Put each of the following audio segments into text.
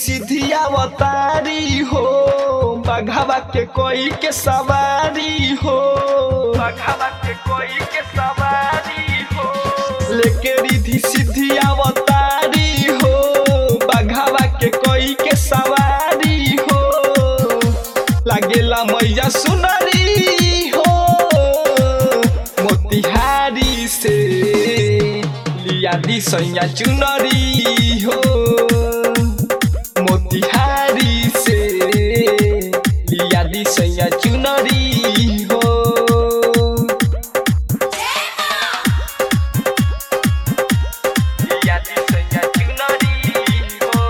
सीधी अवतारी हो बघावा के कोई के सवारी हो बघावा के कोई के सवारी हो लेके रिधि सीधी अवतारी हो बघावा के कोई के सवारी हो लागेला मैया सुनरी हो मोतिहारी से लिया दी सैया चुनरी हो मोतिहारी से लिया दी सैया चुनरी हो लिया दी सैया चुनरी हो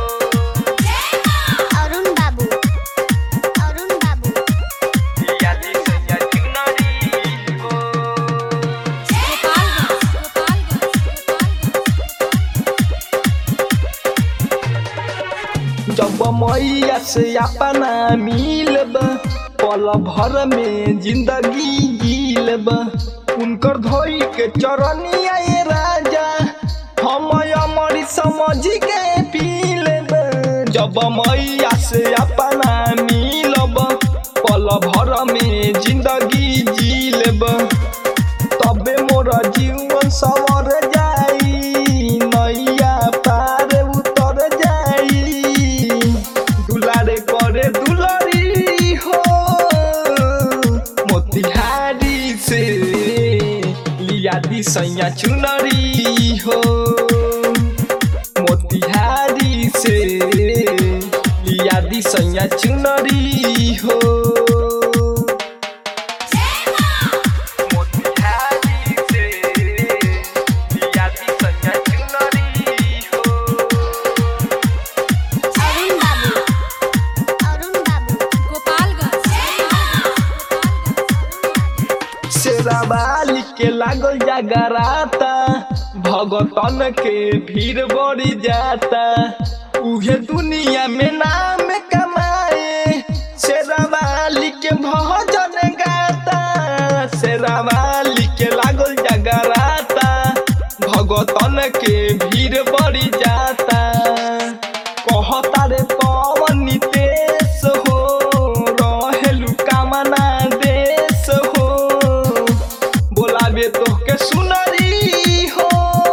अरुण बाबू अरुण बाबू लिया दी सैया चुनरी हो जब मैया से अपना मिलब पल भर में जिंदगी जीलब उनकर धोई के चरनिया ये राजा हम अमर समझ के पी लेब जब मैया से अपना मिलब पल भर में जिंदगी जी लेब तबे मोर जीवन सवर जाई नैया पार उतर जाई दुलारे करे दुलरी हो मोतिहारी से लिया दी सैया चुनरी हो मोतिहारी से लिया दी सैया चुनरी हो मोतिहारी से लिया दी सैया चुनरी हो अरुण बाबू अरुण बाबू शेरावाली के लागल जगराता भगतन के भीड़ बढ़ी जाता उहे दुनिया में नाम कमाए शेरावाली के भजन गाता शेरावाली के लागल जगराता भगतन के भीड़ बढ़ी जाता कहता रे पवन नितेश हो रहेलु कामना देश हो बोलाबे तोहके सुनरी हो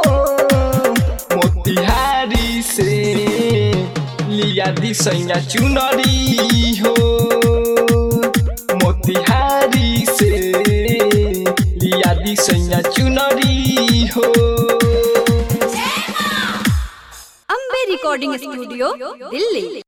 मोतिहारी से लिया दी सैया चुनरी हो मोतिहारी से लिया दी सैया चुनरी हो अम्बे रिकॉर्डिंग स्टूडियो दिल्ली